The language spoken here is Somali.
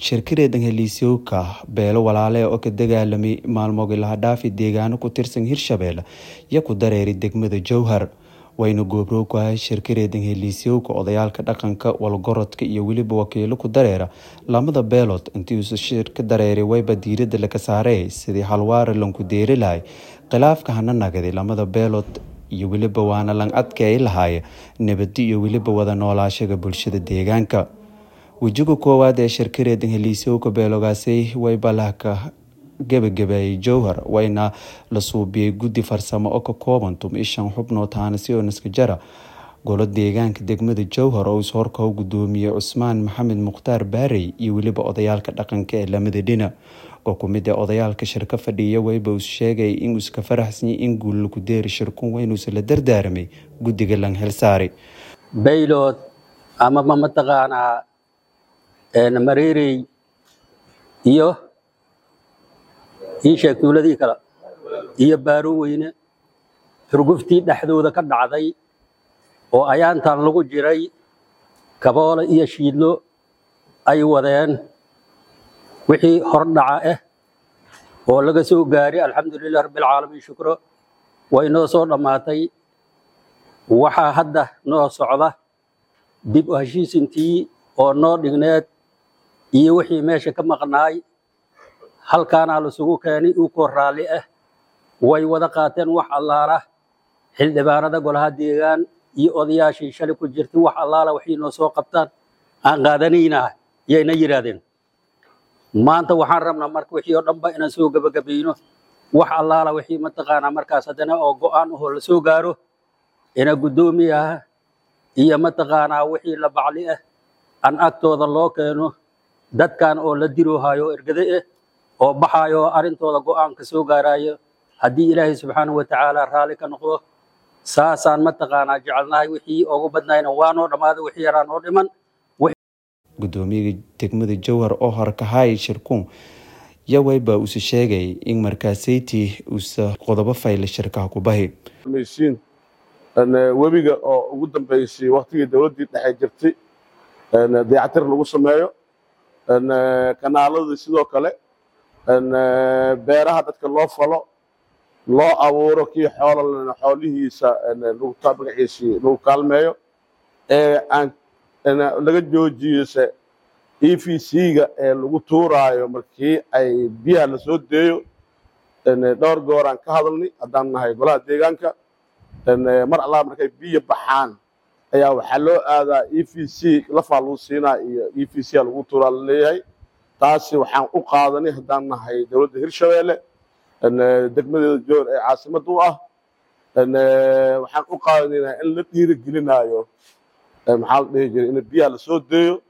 shirkireedan heliisyowka beelo walaale oo ka dagaalamay maalmoogii lahadhaafi deegaano ku tirsan hirshabelle iyo ku dareeri degmada jowhar wayna goobrow ku ahay shirkireedan heliisyowka odayaalka dhaqanka walgorodka iyo weliba wakiilo ku dareera lamada beelood intii uusa shirka dareeray wayba diirada laga saaray sidii halwaare lanku deeri lahay khilaafka hana nagaday lamada beelood iyo weliba waana lan adkeey lahaaya nabadi iyo weliba wada noolaashaga bulshada deegaanka wejiga koowaad ee shirkireedan heliisyowka beelogaasay wayba lahka gebagabeeyay jowhar wayna la suubiyey guddi farsamo oo ka kooban tum ishan xubnood haanasi oo naskajara golo deegaanka degmada jowhar oo ishorka u gudoomiyey cusmaan maxamed mukhtaar baarey iyo weliba odayaalka dhaqanka ee lamada dhina oo kumid ee odayaalka shirka fadhiya wayba uu sheegay inuu iska faraxsanyay in guul lagu deeri shirkun waynuusa la dardaaramay guddiga lan xilsaari baylood amaba mataqaanaa mareerey iyo ii sheeg tuuladii kale iyo baaro weyne xurguftii dhexdooda ka dhacday oo ayaantan lagu jiray kaboole iyo shiidlo ay wadeen wixii hordhaca ah oo laga soo gaaray alxamdulilah rabbialcaalamiin shukro way noo soo dhammaatay waxaa hadda noo socda dib u heshiisintii oo noo dhigneed iyo wixii meesha ka maqnaay halkaanaa lasugu keenay ukoo raalli ah way wada qaateen wax allaala xildhibaanada golaha deegaan iyo odayaashii shalay ku jirtay wax allaala waxay noo soo qabtaan aan qaadanaynaa yayna yidhaahdeen maanta waxaan rabnaa marka wixii oo dhanba inaan soo gebagabayno wax allaala wixii mataqaanaa markaas haddana oo go'aan ahoo la soo gaaro ina guddoomiyaha iyo mataqaanaa wixii la bacli ah aan agtooda loo keeno dadkan oo la diroohayo ergade ah oo baxayo oo arrintooda go'aanka soo gaarayo haddii ilaahay subxaanahu watacaala raalli ka noqdo saasaan mataqaanaa jecelnahay wixii ugu badnayna waa noo dhammaaday wixii yaraa noo dhiman gudoomiyaga degmada jowhar oo horkahay shirkuun yawayba uuse sheegay in markaasayti uusa qodobo fayla shirkaha ku bahi maysiin webiga oo ugu dambeysay waktigii dowladdii dhexe jirtay dayactir lagu sameeyo kanaaladii sidoo kale beeraha dadka loo falo loo abuuro kii xoololena xoolihiisa magaciisii lagu kaalmeeyo ee aan laga joojiyose e v c-ga ee lagu tuuraayo markii ay biyaha la soo deeyo dhowr gooraan ka hadalnay haddaan nahay golaha deegaanka mar allaa markay biyo baxaan ayaa waxaa loo aadaa e v c lafaa lagu siinaa iyo e v c a lagu tuuraa la leeyahay taasi waxaan u qaadanay haddaan nahay dowladda hirshabeelle degmadeeda joor ee caasimad u ah waxaan u qaadanaynaa in la dhiirigelinaayo maxaa la dhihi jiray in biyaha la soo deeyo